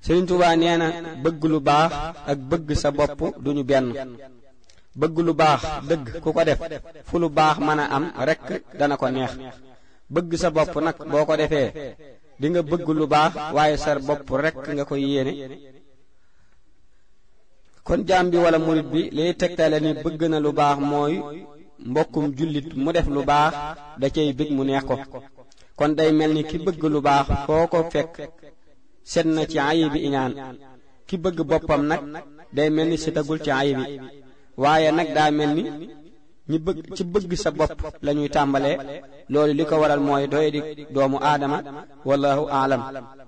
Sëriñ Tuubaa nee na bëgg lu baax ak bëgg sa bopp duñu benn bëgg lu baax dëgg ku ko def fu lu baax mën a am rekk dana ko neex bëgg sa bopp nag boo ko defee di nga bëgg lu baax waaye sa bopp rekk nga koy yéene kon jaam bi wala murit bi liy tegtale ni bëgg na lu baax mooy mbokkum jullit mu def lu baax da cay bëgg mu neex ko kon day mel ni ki bëgg lu baax foo ko fekk set na ci ayibi iñaan ki bëgg boppam nag day mel ni setagul ci ayibi waaye nag daa mel ni ñi bëgg ci bëgg sa bopp lañuy tàmbalee loolu li ko waral mooy doy di doomu aadama wallahu aalam